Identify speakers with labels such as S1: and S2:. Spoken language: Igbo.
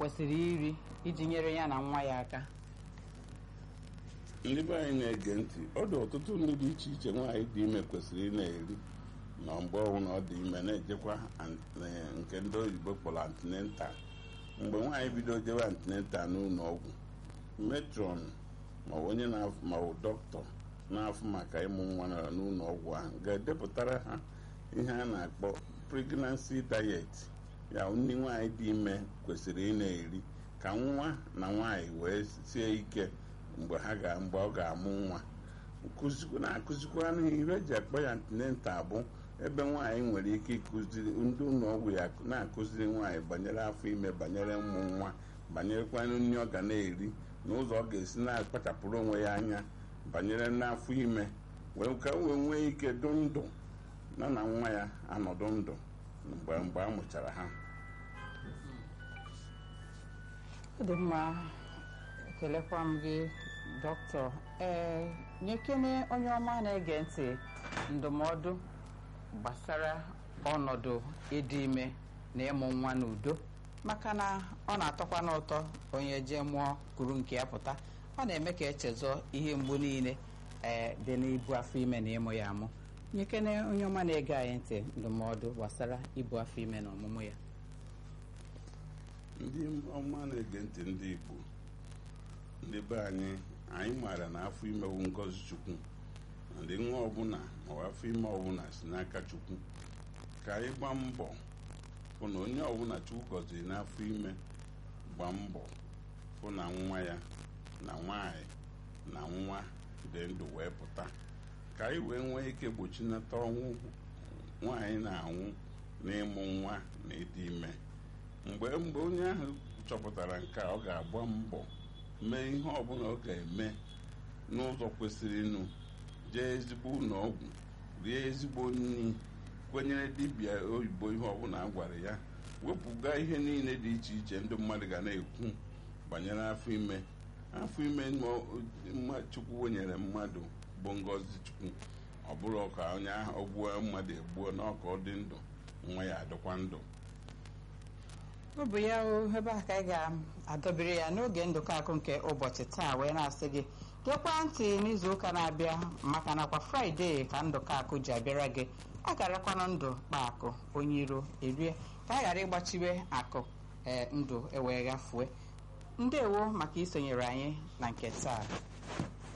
S1: kwesịrị iri iji nyere ya na nwa ya aka
S2: ndị be anyị na-ege ntị ọ dị ọtụtụ ndị dị iche iche nwaanyị dị ime kwesịrị ị na-eri na mgbe ọbụla ọ dị ime na-ejekwa an- eh, nke ndị oyibo kpọrọ antinental mgbe nwaanyị bido jewe antinental n'ụlọ ọgwụ metron maọbụ onye na-afụ maọbụ dọkịta na-afụ maka ịmụ nwa nọ n'ụlọ ọgwụ ahụ ga-edepụtara ha ihe a na-akpọ pregnancy diet ya nri nwaanyị dị ime kwesịrị ị na-eri ka nwa na nwaanyị wee sie ike mgbe ha ga mgbe ọ ga-amụ nwa nkụzikwa na-akụzikwa ihe eji akpọ ya antinental bụ ebe nwaanyị nwere ike ịkụziri ndị ụlọ ọgwụ ya na-akụziri nwaanyị banyere afọ ime banyere ụmụ nwa banyerekwanụ nri ọ ga na-eri na ụzọ ọ ga-esi na-akpachapụrụ onwe ya anya banyere n'afọ ime wee ka o wee nwee ike dụ ndụ na na nwa ya anọdụ ndụ mgbe mgbe a mụchara ha
S1: ọ dị mma ekelekwa m gị dọkịta ee nyekene onye ọma na-ege ntị ndụmọdụ gbasara ọnọdụ ịdị ime na ịmụ nwa n'udo maka na ọ na-atọkwa n'ụtọ onye jee mụọ kuru nke ya pụta ọ na-eme ka echezọ ihe mgbu niile ee dị n'ibu afọ ime na ịmụ ya amụ nyekene onye ọma na-ege anyị ntị ndụmọdụ gbasara ibu afọ ime na ọmụmụ ya
S2: ndị ọma na-ege ntị ndị Igbo ndị be anyị anyị maara na afọ ime bụ ngọzi Chukwu na ndị nwa ọbụla ma afọ ime ọbụla si n'aka Chukwu ka anyị gbaa mbọ hụ na onye ọbụla Chukwu gọziri n'afọ ime gbaa mbọ hụ na nwa ya na nwanyị na nwa dị ndụ wee pụta ka anyị wee nwee ike gbochinata ọnwụ nwaanyị na-anwụ n'ịmụ nwa na ịdị ime mgbe mgbe onye ahụ chọpụtara nke a ọ ga-agba mbọ mee ihe ọbụla ọ ga-eme n'ụzọ kwesịrị ịnụ jee ezigbo ụlọ ọgwụ rie ezigbo nri kwenyere dibịa oyibo ihe ọbụla a gwara ya wepụga ihe niile dị iche iche ndị mmadụ ga na-ekwu banyere afọ ime afọ ime mma chukwu nyere mmadụ bụ ngọzi chukwu ọ bụrụ ka onye ahụ ọ gbuo mmadụ egbuo na ọka ọ dị ndụ nwa ya adịkwa ndụ
S1: ọ bụ ya o ebe a ka anyị ga-adọbiri ya n'oge ndụkọ akụ nke ụbọchị taa wee na-asị gị gekwa ntị n'izu ụka na-abịa maka nakwa fraịde ka ndụkọ akụ ji abịara gị a garakwana ndụ kpa akụ onye iro erie ka a ghara ịgbachiwe akụ ee ndụ ewee ghafue ndewo maka isonyere anyị na nke taa